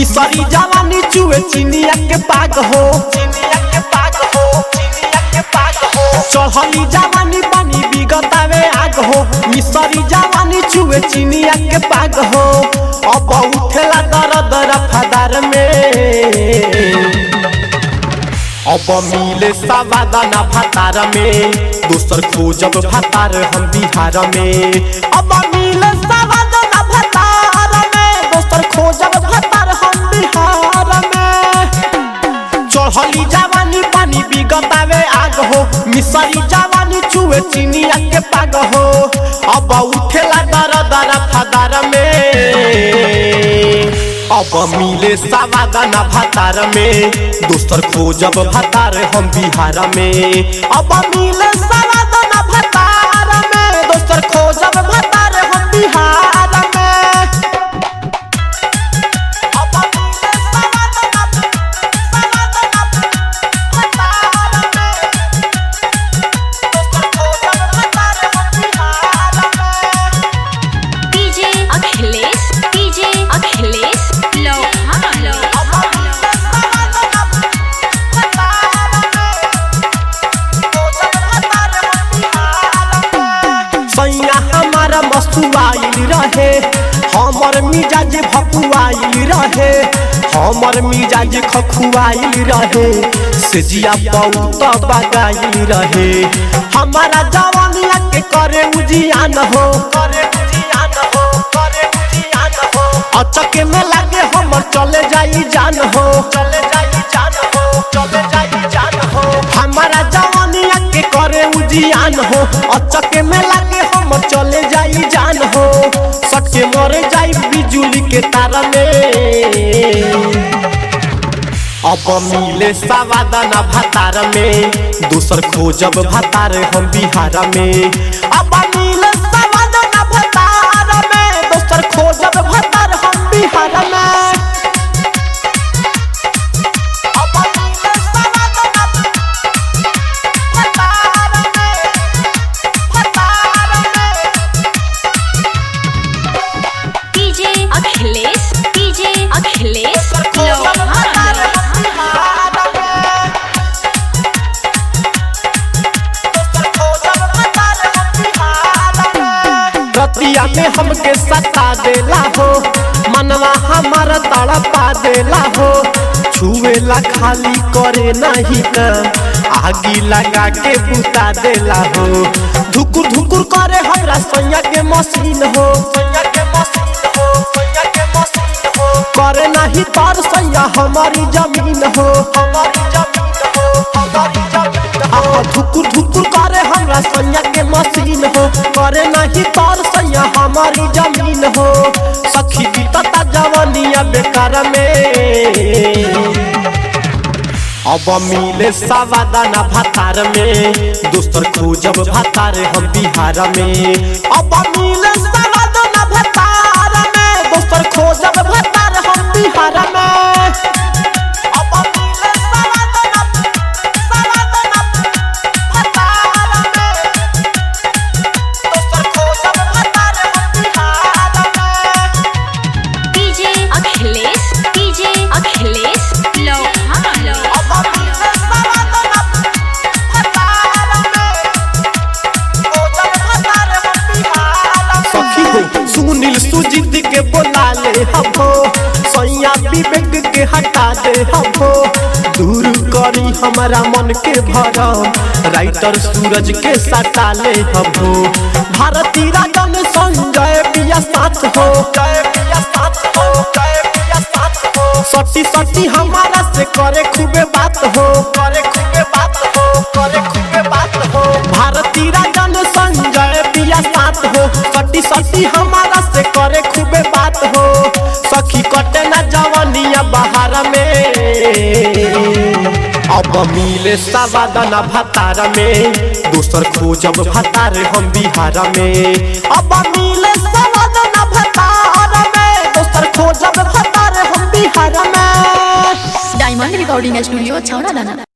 मिसरी जवानी चुए चिनिया के पाग हो चिनिया के पाग हो चिनिया के पाग हो चढ़ली जवानी बनी बिगतावे आग हो मिसरी जवानी चुए चिनिया के पाग हो अब उठेला दर दर फदार में अब मिले सवादाना भातार में दोसर खोजब भातार हम बिहार में अब मिले सवादाना भातार में दोसर खोजब भातार हम बिहार में चढ़ली जवानी पानी बिगतावे आग हो मिसरी जवानी चुए चिनिया के पाग हो अब उठेला दर दर फदार में अब मिले सवादाना भातार में दोसर खोजब भातार हम बिहार में अब मिले सवादाना भातार में दोसर खोजब भातार हम बिहार में अब मिले सवादाना सवादाना भातार में दोसर खोजब भातार हम बिहार में डीजे अखिलेश डीजे अखिलेश लोहान सैया हमारा मस्तुआइल रहे हमर मिजाज भकुआइल रहे हमर मिजाज खखुआइल रहे सेजिया बहुत बगाइल रहे हमारा जवानिया के करे उजियान हो करे उजियान हो करे उजियान हो अचके में लागे हमर चले जाई जान हो चले जाई जान हो चले जाई जान हो हमारा जवानिया के करे उजियान हो अचके में लागे हम चले जाई जान हो सटके मर जाई बिजुली के तार में अब मिले सवादाना भातार में दोसर खोजब भातार हम बिहार में अब मिले सवादाना भातार में दोसर खोजब भातार हम बिहार में अब मिले सवादाना भातार में भातार में डीजे अखिलेश डीजे अखिलेश लोहान रतिया में हमके सता देला हो मनवा हमारा तड़पा देला हो छुएला खाली करे नहीं काम आगी लगा के बुता देला हो धुकुर धुकुर करे हमरा सैया के मशीन हो सैया के मशीन हो सैया के मशीन हो करे नहीं तार सैया हमारी जमीन हो हमारी जमीन हो हमारी जमीन हो धुकुर धुकुर करे हमरा सैया के मशीन हो करे नहीं तार सैया हमारी जमीन हो सखी बीतता जवानिया बेकार में अब मिले सवादाना भातार में दोसर खोजब भातार हम बिहार में अब मिले सवादाना भातार में दोसर खोजब भातार हम बिहार में अब मिले सवादाना सवादाना भातार में दोसर खोजब भातार हम बिहार में डीजे अखिलेश डीजे अखिलेश लोहान सखी हो सुनील सुजीत के बोला ले हमो सैया विवेक के हटा दे हमो दूर करी हमारा मन के भरम राइटर सूरज के सटा ले हमो भारती राजन संजय पिया साथ हो जय पिया साथ हो जय पिया साथ हो सटी सटी हमारा से करे खूबे बात हो करे खूबे बात हो करे खूबे बात हो भारती राजन संजय पिया साथ हो सटी सटी हमारा से करे खूबे बात हो सखी कटे ना जवानिया बाहर में अब मिले सवादना भतार में दोसर खोजब भतार हम बिहार में अब मिले सवादना भतार में दोसर खोजब भतार हम बिहार में डायमंड रिकॉर्डिंग स्टूडियो छावड़ा दाना